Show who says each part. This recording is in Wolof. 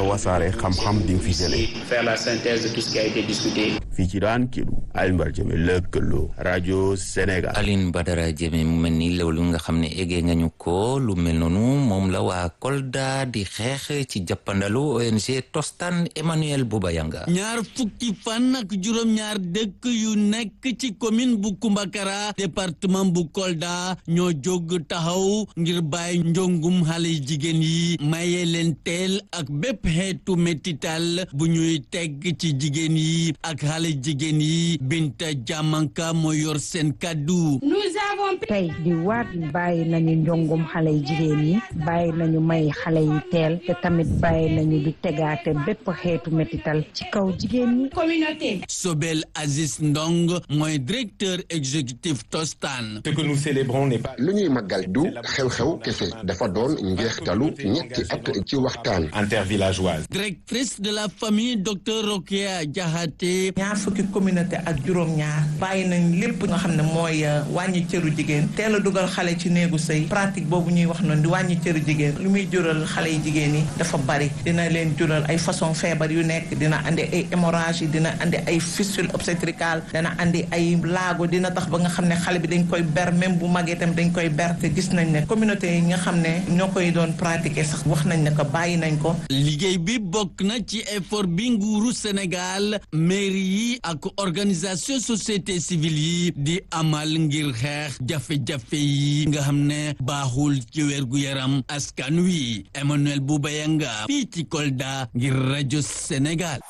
Speaker 1: wasaare xam-xam di nga fi jëlee.
Speaker 2: faire la synthèse de tout ce qui a été discuté.
Speaker 1: fii ci daan Kédougou Alioune Badara Diémé lëkkaloo rajo Sénégal.
Speaker 3: Alioune Badara Diémé mu mel ni loolu nga xam ne eggee nga ñu ko lu mel noonu moom la waa Kolda di xeex ci jàppandalu ONG Tostan Emmanuel Boubayanga.
Speaker 4: ñaar fukki fan ak juróom-ñaar dëkk yu nekk ci commune bu Kumbakara département bu Kolda ñoo jóg taxaw ngir bàyyi njongum xale jigéen yi maye leen teel ak bépp xeetu métital bu ñuy teg ci jigéen yi ak xale jigéen yi Binta Jamanka moo yor seen kàddu
Speaker 5: tey di waat bàyyi nañu njongum xale yi jigéen yi bàyyi nañu may xale yi teel te tamit bàyyi nañu di tegaate bépp xeetu métital ci kaw jigéen ñi
Speaker 4: communauté Sobel Aziz Ndong mooy directeur exécutif Tostan
Speaker 6: ce que nous célébrons n'est pas
Speaker 7: lu ñuy màggal du xew-xew kese dafa doon njeextalu ñetti at ci waxtaan
Speaker 6: intervillageoise
Speaker 4: directrice de la famille docteur Rokia Diakhaté
Speaker 8: ñaar fukki communauté ak juróom-ñaar bàyyi nañ lépp nga xam ne mooy wàññi cëru jigéen teel a dugal xale ci néegu sëy pratique boobu ñuy wax noonu di wàññi cëru jigéen lu muy jural xale yi jigéen yi dafa bari dina leen jural ay façon feebar yu nekk dina andi ay hémorragie dina andi ay fistule obstétricale dina andi ay laago dina tax ba nga xam ne xale bi dañ koy ber même bu magee tam dañ koy ber te gis nañ ne communauté yi nga xam ne ñoo koy doon pratiquer sax wax nañ ne ko bàyyi nañ ko
Speaker 4: liggéey bi bokk na ci effort bi nguuru Sénégal mairie yi ak organisation société civile yi di amal ngir xeex jafe-jafe yi nga xam ne baaxul ci wérgu yaram askan wi Emmanuel Boubayanga fii ci Kolda ngir rajo Sénégal